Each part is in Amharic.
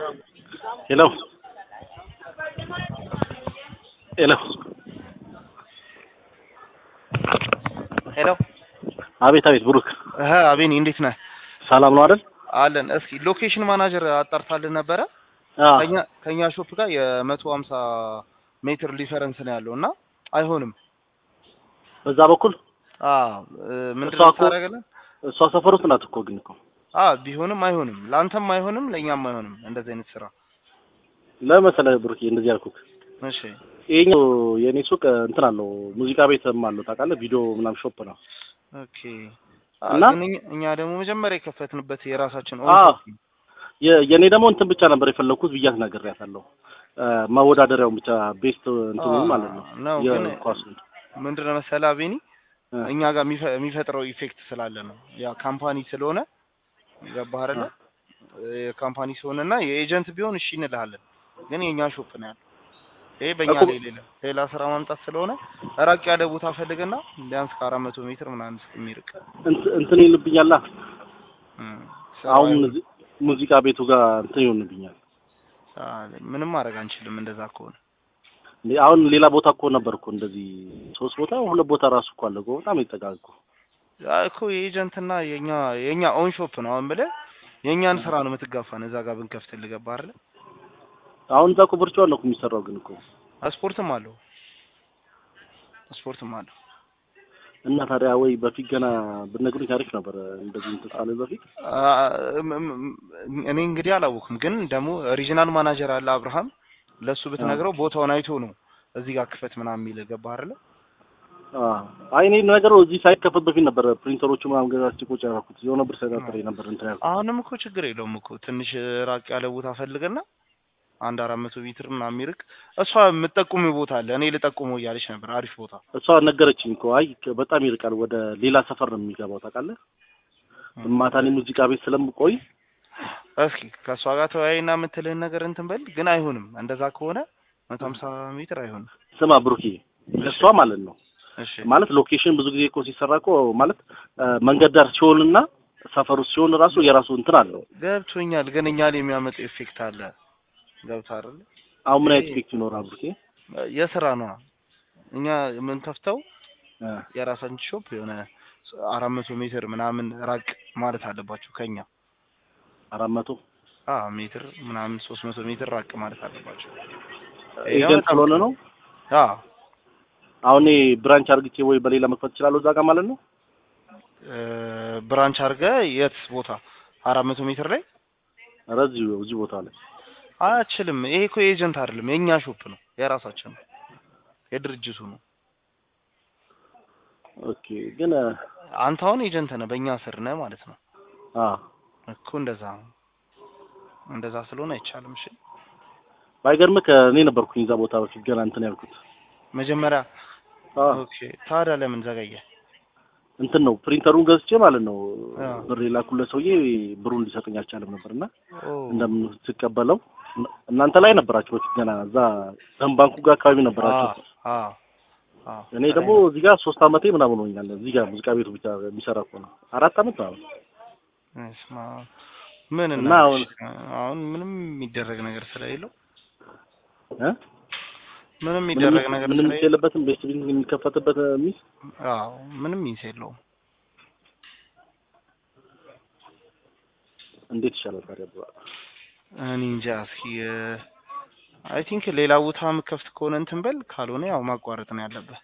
ሄሎ ሄሎ ሄሎ አቤት አቤት ብሩክ እህ አቤኒ እንዴት ነህ? ሰላም ነው አይደል? አለን። እስኪ ሎኬሽን ማናጀር አጣርታልን ነበረ አዎ ከኛ ከኛ ሾፕ ጋር የመቶ ሀምሳ ሜትር ዲፈረንስ ነው ያለው እና አይሆንም። በዛ በኩል አዎ ምንድን እሷ ነው እኮ- ታደርጋለህ? እሷ ሰፈር ውስጥ ናት እኮ ግን እኮ አዎ ቢሆንም አይሆንም፣ ለአንተም አይሆንም፣ ለእኛም አይሆንም እንደዚህ አይነት ስራ። ለመሰለህ ብሩክ እንደዚህ ያልኩህ እሺ ይሄኛው የኔ ሱቅ እንትን አለው ሙዚቃ ቤትም አለው ታውቃለህ ቪዲዮ ምናምን ሾፕ ነው ኦኬ። እና? ግን እኛ- እኛ ደግሞ መጀመሪያ የከፈትንበት የራሳችን አዎ። ኦን ሾፕ ነው። የ- የኔ ደግሞ እንትን ብቻ ነበር የፈለኩት ብያት ነግሬያታለሁ እ፣ መወዳደሪያውን ብቻ ቤስት እንትኑ አዎ፣ ማለት ነው ነው ግን የኳሱ ምንድን ነው መሰለህ አቤኒ እ፣ እኛ ጋር የሚፈ- የሚፈጥረው ኢፌክት ስላለ ነው። ያ ካምፓኒ ስለሆነ ገባህ አይደለ? የካምፓኒ ስለሆነና የኤጀንት ቢሆን እሺ እንልሃለን። ግን የኛ ሾፕ ነው ያለው። ይሄ በእኛ እኮ- ላይ ሌላ ሌላ ስራ ማምጣት ስለሆነ ራቅ ያለ ቦታ ፈልግና ቢያንስ ከአራት መቶ ሜትር ምናምን እስከሚርቅ እንት- እንትን ይልብኛላ እም፣ አሁን ስራው ሙዚ- ሙዚቃ ቤቱ ጋር እንትን ይሆንብኛል አይ፣ ምንም ማድረግ አንችልም እንደዛ ከሆነ እንዴ አሁን ሌላ ቦታ እኮ ነበር እኮ እንደዚህ ሶስት ቦታ ሁለት ቦታ ራሱ እኮ አለ እኮ በጣም ይጠጋል እኮ አይ እኮ የኤጀንትና የኛ የኛ ኦን ሾፕ ነው አሁን ብለህ የእኛን ስራ ነው የምትጋፋን እዛ ጋር ብንከፍትልህ ገባህ አይደለ? አሁን እዛ እኮ ቨርቹዋል ነው እኮ የሚሰራው ግን እኮ ስፖርትም አለው ስፖርትም አለው እና ታዲያ ወይ በፊት ገና ብነግሩኝ ታሪክ ነበር እንደዚህ እንትን ሳለ በፊት አ- እም- እም- እኔ እንግዲህ አላወኩም፣ ግን ደግሞ ሪጂናል ማናጀር አለ አብርሃም። ለሱ ብትነግረው ቦታውን አይቶ ነው እዚህ ጋር ክፈት ምናምን የሚል ገባህ አይደለ? አ አይ እኔ ነገሩ እዚህ ሳይከፈት በፊት ነበር ፕሪንተሮቹ ምናምን ገዛች ቁጭ ያደረኩት የሆነ ብር ሳይጠጥሬ ነበር እንትን ያልኩት አሁንም እኮ ችግር የለውም እኮ ትንሽ ራቅ ያለ ቦታ ፈልገና አንድ አራት መቶ ሜትር ምናምን የሚርቅ እሷ የምጠቁሙ ቦታ አለ እኔ ልጠቁመው እያለች ነበር። አሪፍ ቦታ እሷ ነገረችኝ እኮ አይ በጣም ይርቃል ወደ ሌላ ሰፈር ነው የሚገባው ታውቃለህ ማታ እኔ ሙዚቃ ቤት ስለምቆይ እስኪ ከእሷ ጋር ተወያይና የምትልህን ነገር እንትን በል። ግን አይሆንም፣ እንደዛ ከሆነ መቶ ሀምሳ ሜትር አይሆንም። ስማ ብሩኬ እሷ ማለት ነው እሺ ማለት ሎኬሽን ብዙ ጊዜ እኮ ሲሰራ እኮ ማለት አ፣ መንገድ ዳር ሲሆንና ሰፈር ውስጥ ሲሆን ራሱ የራሱ እንትን አለው ገብቶኛል፣ ግን እኛ ላይ የሚያመጣ ኢፌክት አለ። ገብቶሃል አይደል? አሁን ምን አይነት ኢፌክት ይኖራል ብሩኬ የስራ ነው። እኛ የምንከፍተው አ፣ የራሳችን ሾፕ የሆነ አራት መቶ ሜትር ምናምን ራቅ ማለት አለባቸው ከኛ አራት መቶ አ ሜትር ምናምን ሶስት መቶ ሜትር ራቅ ማለት አለባቸው። ኤጀንት ስለሆነ ነው አ አሁን እኔ ብራንች አርግቼ ወይ በሌላ መክፈት እችላለሁ እዛ ጋር ማለት ነው እ፣ ብራንች አድርገ የት ቦታ አራት መቶ ሜትር ላይ ኧረ እዚሁ እዚህ ቦታ ላይ አችልም። ይሄ እኮ ኤጀንት አይደለም የኛ ሾፕ ነው፣ የራሳችን ነው፣ የድርጅቱ ነው። ኦኬ ግን አንተ አሁን ኤጀንት ነህ፣ በእኛ ስር ነህ ማለት ነው አ እኮ እንደዛ ነው። እንደዛ ስለሆነ አይቻልም። እሺ ባይገርምህ እኔ ነበርኩኝ እዛ ቦታ በፊት ገና እንትን ያልኩት መጀመሪያ አ ኦኬ። ታዲያ ለምን ዘገየ? እንትን ነው ፕሪንተሩን ገዝቼ ማለት ነው አ ብር የላኩለት ሰውዬ ብሩን ሊሰጠኝ አልቻለም ነበርና ኦ እንደምን ስቀበለው እናንተ ላይ ነበራችሁ በፊት ገና እዛ ደም ባንኩ ጋር አካባቢ ነበራችሁ አ አ እኔ ደግሞ እዚህ ጋር ሶስት አመቴ ምናምን ሆኛል እዚህ ጋር ሙዚቃ ቤቱ ብቻ የሚሰራ እኮ ነው አራት አመት ነው እስማ ምን እና እና አሁን- አሁን ምንም የሚደረግ ነገር ስለሌለው እ ምንም የሚደረግ ነገር ምንም ስለሌለው የለበትም ቤት ቢዝነስ የሚከፈትበት ሚስ አዎ ምንም ሚንስ የለውም። እንዴት ይሻላል ታዲያ ብራ እኔ እንጃ እስኪ አይ ቲንክ ሌላ ቦታ የምከፍት ከሆነ እንትን በል፣ ካልሆነ ያው ማቋረጥ ነው ያለብህ።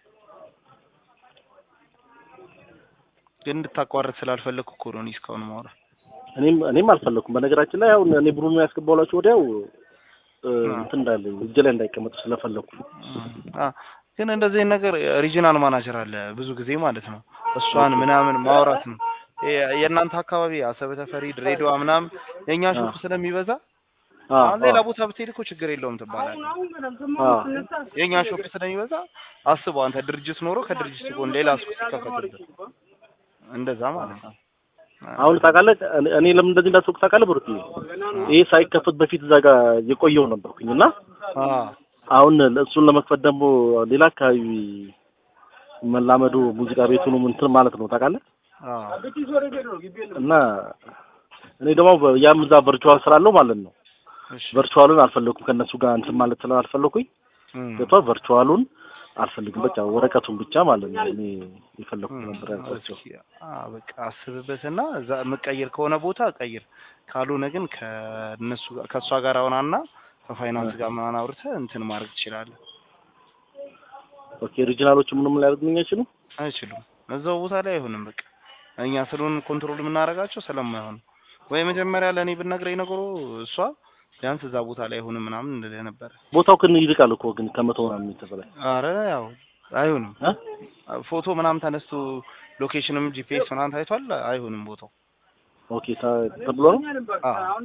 ግን እንድታቋርጥ ስላልፈለግኩ እኮ ነው እኔ እስካሁን ማውራ እኔም እኔም አልፈለኩም በነገራችን ላይ አሁን እኔ ብሩን ያስገባውላችሁ ወዲያው እ፣ አ። እንትን እንዳለኝ እጄ ላይ እንዳይቀመጡ ስለፈለኩ አ ግን እንደዚህ አይነት ነገር ሪጂናል ማናጀር አለ ብዙ ጊዜ ማለት ነው። እሷን ምናምን ማውራት ነው። የ- የእናንተ አካባቢ አሰበ ተፈሪ፣ ድሬዳዋ ምናምን የእኛ ሾፕ ስለሚበዛ አ አሁን ሌላ ቦታ ብትሄድ እኮ ችግር የለውም ትባላለህ። አ የእኛ ሾፕ ስለሚበዛ አስበው አንተ ድርጅት ኖሮ ከድርጅት ጎን ሌላ ሱቅ ሲከፈትበት እንደዛ ማለት ነው። አሁን ታውቃለህ እኔ- እኔ ለምን እንደዚህ እንዳትወቅ ታውቃለህ ብሩክ ይሄ ሳይከፈት በፊት እዛ ጋር የቆየው ነበርኩኝ እና አ አሁን እሱን ለመክፈት ደግሞ ሌላ አካባቢ መላመዱ ሙዚቃ ቤቱንም እንትን ማለት ነው ታውቃለህ አ እና እኔ ደግሞ በ- ያም እዛ ቨርቹዋል ስላለው ማለት ነው እሺ ቨርቹዋሉን አልፈለኩም ከእነሱ ጋር እንትን ማለት ስላልፈለኩኝ እም፣ ገብቷል። ቨርቹዋሉን አልፈልግም በቃ ወረቀቱን ብቻ ማለት ነው እኔ የፈለኩት እም፣ ነበር ያልኳቸው። እስኪ አ በቃ አስብበትና እዛ የምቀይር ከሆነ ቦታ ቀይር፣ ካልሆነ ግን ከእነሱ ጋር ከእሷ ጋር አውራና ከፋይናንስ ጋር ምናምን አውርተህ እንትን ማድረግ ትችላለህ። ኦኬ ኦሪጂናሎቹ ምንም ሊያደርጉልኝ አይችሉም። አይችሉም። እዛው ቦታ ላይ አይሆንም። በቃ እኛ ስለሆን ኮንትሮል የምናደርጋቸው ስለማይሆን ወይ መጀመሪያ ለእኔ ብትነግረኝ ነገሩ እሷ ቢያንስ እዛ ቦታ ላይ አይሆንም ምናምን እንልህ ነበረ። ቦታው ግን ይርቃል እኮ ግን ከመቶ ምናምን ሜትር በላይ አረ ያው አይሆንም። እ? ፎቶ ምናምን ተነስቶ ሎኬሽንም ጂፒኤስ ምናምን ታይቷል። አይሆንም ቦታው። ኦኬ ታ- ተብሎ ነው። አዎ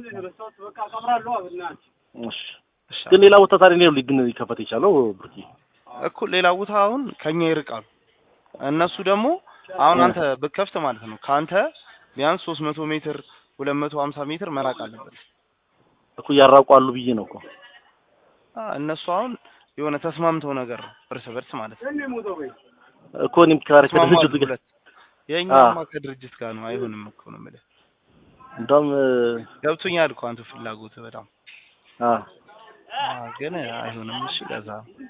እሺ እሺ። ግን ሌላ ቦታ ታዲያ ነው ግን ሊከፈት የቻለው ብርቂ እኮ ሌላ ቦታ አሁን ከኛ ይርቃሉ። እነሱ ደግሞ አሁን አንተ ብከፍት ማለት ነው ከአንተ ቢያንስ ሶስት መቶ ሜትር ሁለት መቶ ሀምሳ ሜትር መራቅ አለበት። እኮ ያራቋሉ ብዬ ነው እኮ አ እነሱ አሁን የሆነ ተስማምተው ነገር ነው እርስ በርስ ማለት ነው። እኮ እኔም ከአረ ተስማሙ ከድርጅቱ ጋር ሁለት የእኛማ ከድርጅት ጋር ነው። አይሆንም እኮ ነው የምልህ። እንደውም ገብቶኛል እኮ አንተ ፍላጎት በጣም አ አ ግን አይሆንም። እሺ ለዛ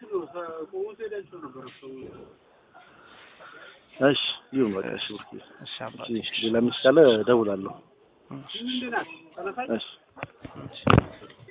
እሺ ይሁን በቃ እሺ ብርቂ እሺ አባቴ እሺ ሌላ ሚስ ካለ እደውላለሁ እሺ እሺ እሺ